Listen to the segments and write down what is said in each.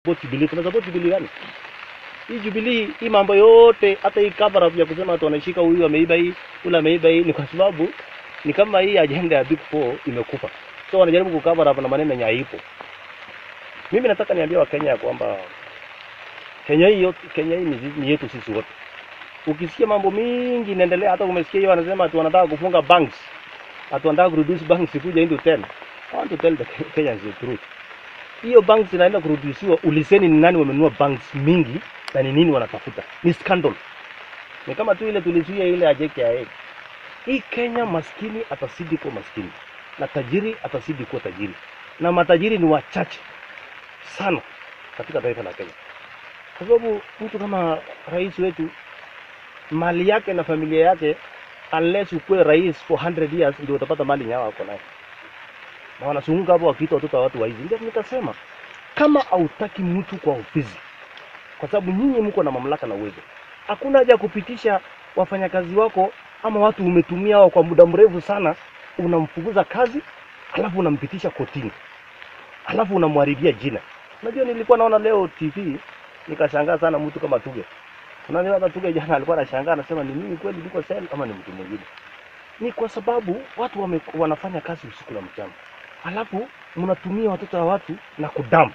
support Jubilee. Tuna support Jubilee gani? Hii Jubilee, hii mambo yote, hata hii cover up ya kusema watu wanashika huyu ameiba hii, ule ameiba hii, ni kwa sababu ni kama hii agenda ya Big Four imekufa. So wanajaribu kucover up na maneno yenye haipo. Mimi nataka niambie Wakenya ya kwamba Kenya hii yote, Kenya hii ni, ni yetu sisi wote. Ukisikia mambo mingi inaendelea, hata umesikia hiyo wanasema ati wanataka kufunga banks, ati wanataka kureduce banks kuja into 10. I want to tell the Kenyans the truth. Hiyo banks inaenda kurudusiwa, uliseni ni nani wamenunua banks mingi na ni nini wanatafuta. Ni scandal. Ni kama tu ile tulizuia ile ya JKIA. Hii Kenya maskini atazidi kuwa maskini na tajiri atazidi kuwa tajiri, na matajiri ni wachache sana katika taifa la Kenya, kwa sababu mtu kama rais wetu mali yake na familia yake, unless ukuwe rais for 100 years ndio utapata mali nyawa wako nayo, na wanazunguka hapo wakiita watoto wa watu waizi. Ndio nikasema kama hautaki mtu kwa ofisi, kwa sababu nyinyi mko na mamlaka na uwezo, hakuna haja ya kupitisha wafanyakazi wako ama watu umetumia hao kwa muda mrefu sana, unamfukuza kazi alafu unampitisha kotini, alafu unamharibia jina. Unajua, nilikuwa naona leo TV nikashangaa sana, mtu kama Tuge Unajua hata Tuge jana alikuwa anashangaa anasema ni mimi kweli niko sel ama ni mtu mwingine. Ni kwa sababu watu wame, wanafanya kazi usiku na mchana, alafu mnatumia watoto wa watu na kudamu.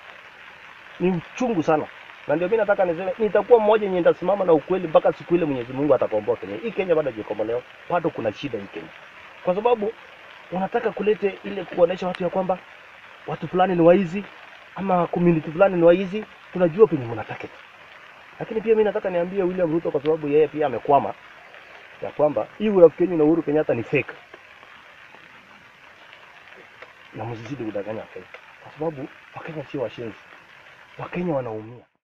Ni uchungu sana, na ndio mimi nataka niseme, nitakuwa mmoja yenye nitasimama na ukweli mpaka siku ile Mwenyezi Mungu atakomboa Kenya. Hii Kenya bado haijakombolewa, bado kuna shida hii Kenya, kwa sababu unataka kulete ile kuonesha watu ya kwamba watu fulani ni waizi ama community fulani ni waizi. Tunajua penye mnataka lakini pia mimi nataka niambie William Ruto kwa sababu yeye pia amekwama ya kwamba hii urafiki yenu na Uhuru Kenyatta ni fake, na msizidi kudanganya Wakenya kwa sababu Wakenya sio washenzi, Wakenya wanaumia.